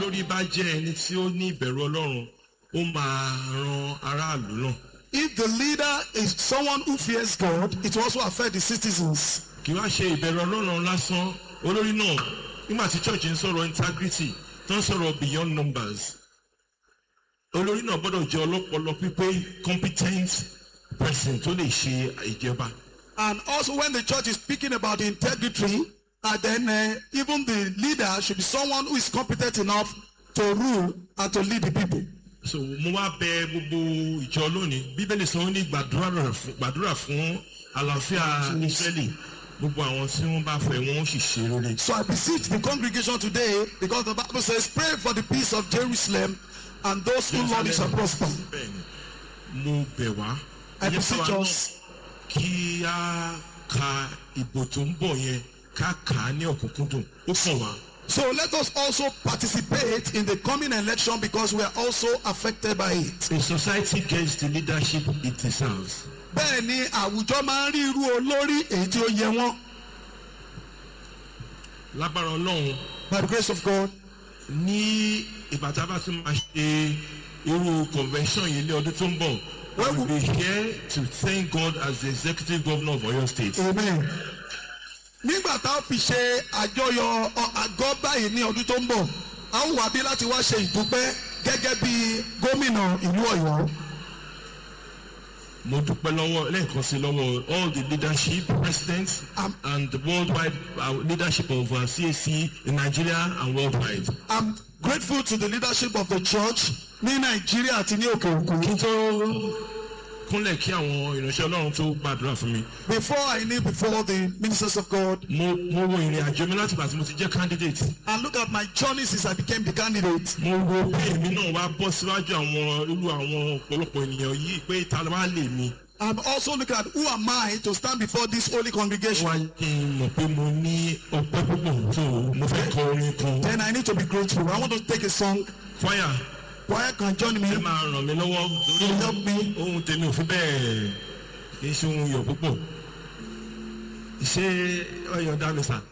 lórí bá jẹ́ ẹni tí ó ní ìbẹ̀rù ọlọ́run ó máa ran aráàlú náà If the leader is someone who fears God, it will also affect the citizens. kì í wá ṣe ìbẹ̀rù ọlọ́run lásán olórí náà nígbà tí church ń sọ̀rọ̀ integrity tó ń sọ̀rọ̀ beyond numbers olórí náà gbọ́dọ̀ jẹ́ ọlọ́pọlọ pípé competent person tó lè ṣe ìjọba And also when the church is speaking about integrity, and then uh, even the leader should be someone who is competent enough to rule and to lead the people. so mo wá bẹ gbogbo ìjọ lónìí bíbélì sọ wọn ní gbàdúrà fún- gbàdúrà fún àlàáfíà israeli gbogbo àwọn tí wọn bá fẹ wọn ó sì ṣe rere. So I beseech the congregation today, because the Bible says, pray for the peace of Jerusalem, and those who love it shall prosper. bẹ́ẹ̀ni mo bẹ̀ wá. I ẹ jẹ́ beseech káwa náà us. kí a ka ìbò tó ń bọ̀ yẹn ká kà á ní ọ̀kúnkúndùn ó kàn wá. So let us also participate in the coming election because we are also affected by it. a society gets the leadership it deserves. Bẹ́ẹ̀ ni àwùjọ máa ń rí irú olórí èyí tí ó yẹ wọ́n. lágbára ọlọ́run By the grace of God, ní ìgbà tá a bá tún máa ṣe irú convention yìí ní ọdún tó ń bọ̀ we will be here to thank God as the executive governor of Oyo state. amen. Nígbà tá a fi ṣe àjọyọ̀ ọ- àgọ́ báyìí ní ọdún tó ń bọ̀, a ó wà bí láti wá ṣe ìdúpẹ́ gẹ́gẹ́ bí gómìnà ìlú Ọ̀yọ́. mo dúpẹ́ lọ́wọ́ lẹ́ẹ̀kan sí lọ́wọ́ all the leadership presidents Am- and the worldwide uh, leadership of uh, CAC in Nigeria and worldwide. I'm grateful to the leadership of the church ní Nàìjíríà àti ní òkè òkun. kí n tó kúnlẹ̀ kí àwọn ìránṣẹ́ ọlọ́run tó gbàdúrà fún mi Before I kneel before the ministers of God mo mo wo ìrìn àjò mi láti ìgbà tí mo ti jẹ́ candidate and look at my journey since I became the candidate. mo wo bí èmi náà wá bọ́ síwájú àwọn irú àwọn ọ̀pọ̀lọpọ̀ ènìyàn yìí pé ta ló wá lè mi I'm also looking at who am I to stand before this holy congregation. wá kí n mọ̀ pé mo ní ọpẹ́ púpọ̀ tó mo fẹ́ kọ orin kan Then I need to be grateful. I want to take a song. fire Choir can join me. ẹ máa ràn mí lọ́wọ́ To lórí help me. ohun tèmi ò fi bẹ́ẹ̀ kì í ṣe ohun yọ̀ púpọ̀ ṣé ọyọ̀ dá mi sà